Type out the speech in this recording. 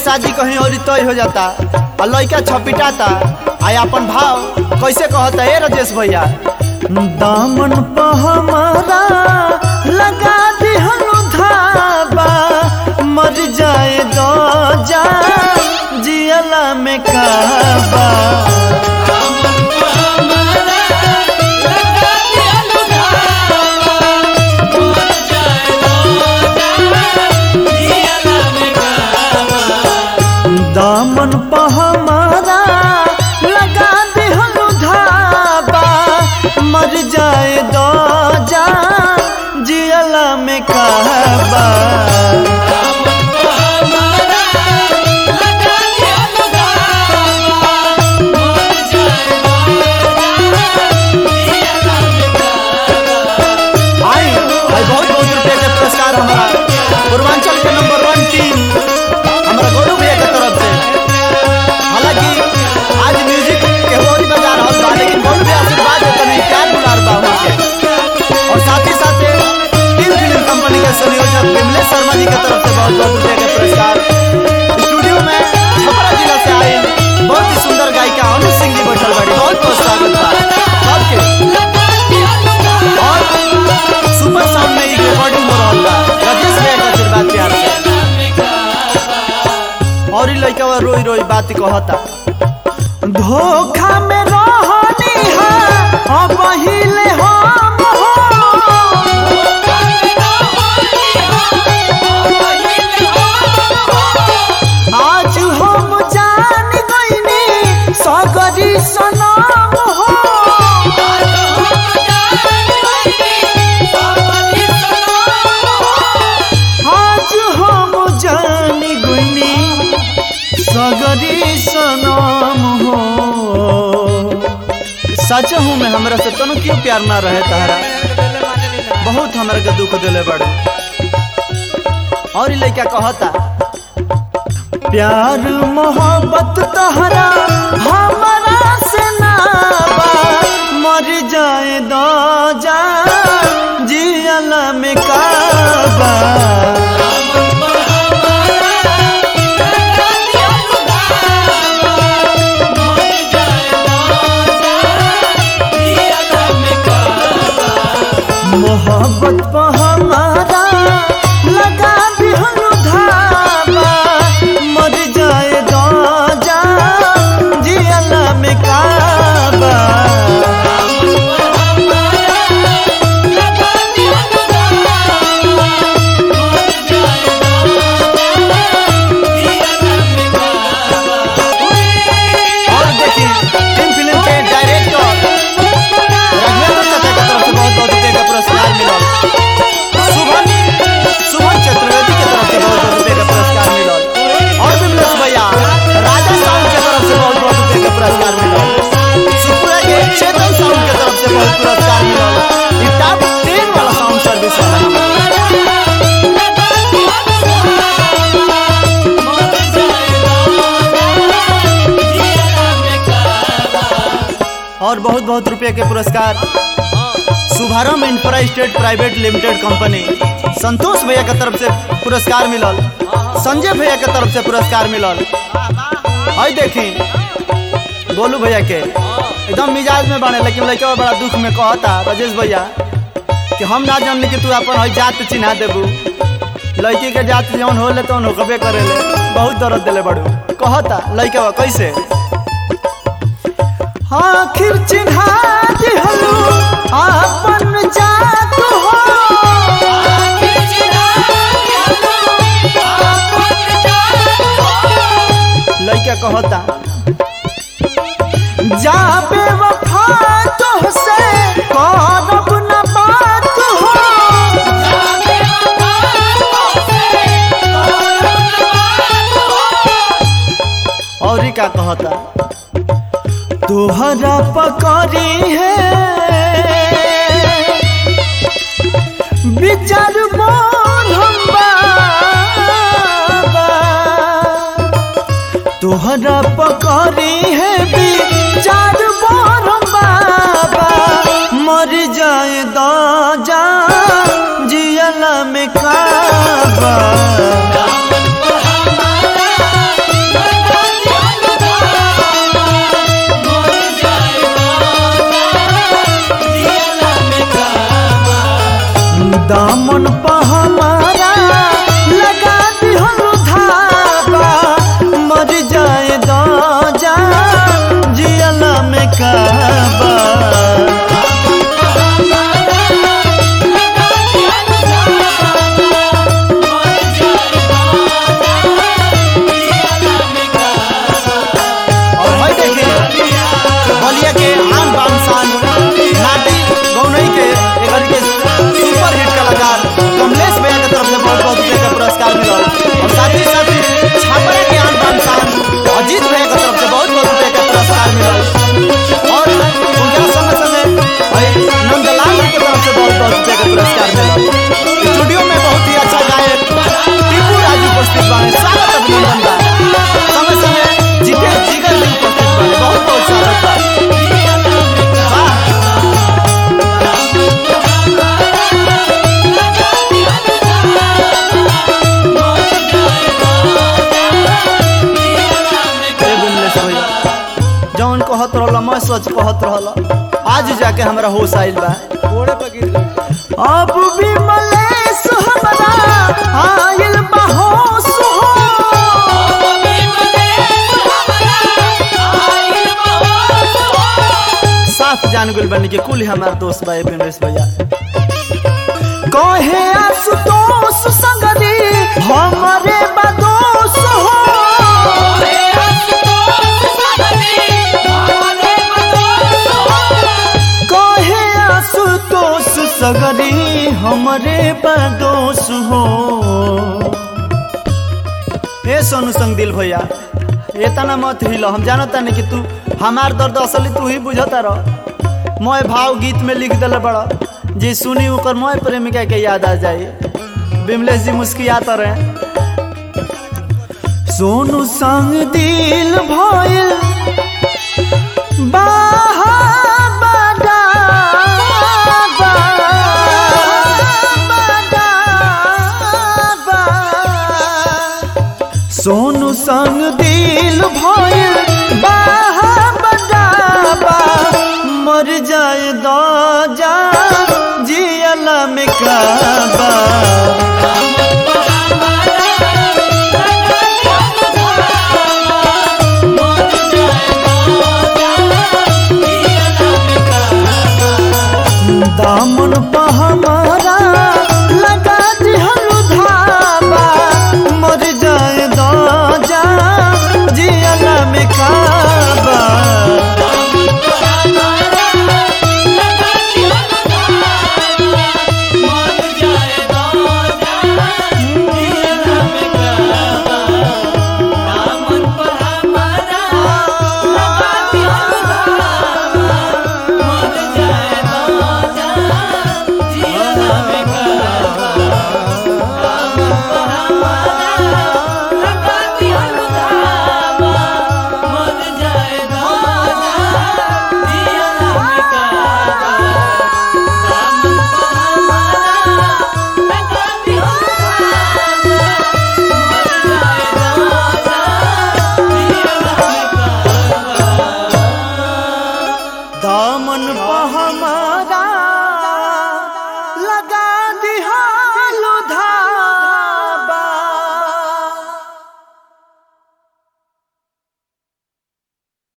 शादी कहीं और तय हो जाता आ लड़का छपिटाता आ अपन भाव कैसे कहता ए राजेश भैया दामन पर हमारा लगा दिहनु धाबा मर जाए दो जा जियला में काबा दामन पर हमारा लगा दिहनु धाबा मर जाए दो जा जियला में काबा आई आई बहुत बहुत रुपया के पुरस्कार हमारा पूर्वांचल के नंबर वन टीम हमारा गौरव भैया के तरफ से हालांकि आज म्यूजिक के होरी बजा रहा था लेकिन गौरव भैया आशीर्वाद देते नहीं प्यार दुलार बा उनके और साथ ही साथ टीम फिल्म कंपनी के संयोजक विमलेश शर्मा जी के तरफ से बहुत बहुत रुपया के पुरस्कार स्टूडियो में छपरा जिला से आए बहुत ही सुंदर गायिका अनु सिंह जी बैठल बाड़ी बहुत बहुत स्वागत बा सबके और सुपर साउंड में एक रिकॉर्डिंग हो रहल बा राजेश भैया का आशीर्वाद प्यार से और ही लड़का बा रोई रोई बात कहता धोखा में रहनी है अब हिले हम हो आज हम जान गईनी सगरी सनम हो आज हम जान गईनी सगरी सनम हो सच हूँ मैं हमरा से तनु क्यों प्यार ना रहे तारा बहुत हमरा के दुख दिले बड़े और ई लइका कहता प्यार मोहब्बत तहरा हमारा से ना बा मर जाए दो जा जियला में काबा मोहब्बत पर हमारा लगा दिहनु धाबा मर जाए दो जा जियला में काबा और देखिए टीम फिल्म के डायरेक्टर राघवेंद्र चाचा के तरफ से बहुत बहुत रुपये का पुरस्कार मिला शुभम शुभम चतुर्वेदी के तरफ से बहुत बहुत रुपये का पुरस्कार मिला और विमलेश भैया राजा साउंड के तरफ से बहुत बहुत रुपये का पुरस्कार मिला सुपुरा के चेतन साउंड के तरफ से बहुत पुरस्कार मिला ये टॉप टेन वाला साउंड सर्विस है और बहुत बहुत रुपये के पुरस्कार शुभारंभ infra state private limited company Santosh भैया के तरफ से पुरस्कार मिलल संजय भैया के तरफ से पुरस्कार मिलल आई देखी गोलू भैया के एकदम मिजाज में बने लेकिन लड़का बड़ा दुख में कहता राजेश भैया कि हम ना जानली कि तू अपन हई जात चिन्हा देबू लड़की के जात जौन होले तौन होकबे करेले बहुत दर्द दिले बड़ू कहता लड़का कैसे आखिर चिन्हा दिहलू आपन जात हो लइका कहता जाबे वफा तुहसे करब न बात हो और ई का कहता तुहरा पकड़ी है विचार मोर हम बाबा तुहरा पकड़ी है विचार मोर हम बाबा मर जाए दो जा जियला में काबा दामन पर हमारा लगा दिहनु धागा मर जाए दो जा जियला में काबा और भाई देखिए बलिया के आन बान शान नाटी गौनई के एकर के सुपर हिट कलाकार कमलेश भैया के तरफ से बहुत बहुत रुपए का पुरस्कार मिला और साथ ही साथ छापरा के आन बान शान अजीत भैया के तरफ से बहुत बहुत रुपए का पुरस्कार मिला और उनके संग संग भाई नंदलाल जी के तरफ से बहुत बहुत रुपए का पुरस्कार मिला स्टूडियो में बहुत ही अच्छा गायक टीपू राजू उपस्थित बाने स्वागत अभिनंदन बा समय समय जीते जिगर जी उपस्थित बाने बहुत बहुत स्वागत बा वाह ए बिमलेश भैया जौन कहत रहल मैं सच कहत रहल आज जाके हमरा होश आइल बा घोड़े पर गिर गई अब विमलेश हमरा आइल बा होश हो साफ जान गइल बनी के कुल हमार दोस्त बा ए बिमलेश भैया कहे आशुतोष संगरी हमरे बा दोष हो कहे आशुतोष सगरी हमरे बदोष हो ए सोनू संग दिल भैया एतना मत हिलो हम जानता नहीं कि तू हमार दर्द असली तू ही बुझता रह मोय भाव गीत में लिख दिल बड़ा जी सुनी ओकर मोय प्रेमिका के याद आ जाई बिमलेश जी मुस्कियात रहे सोनू संग दिल भइल बाहा बादा बा, बादा बा। सोनू संग दिल भइल बाहा बदाबा मर जाए दो जा जियला में काबा दामन पर हमारा लगा दिहनु धाबा मर जाए दो जा जियला में काबा दामन पर हमारा लगा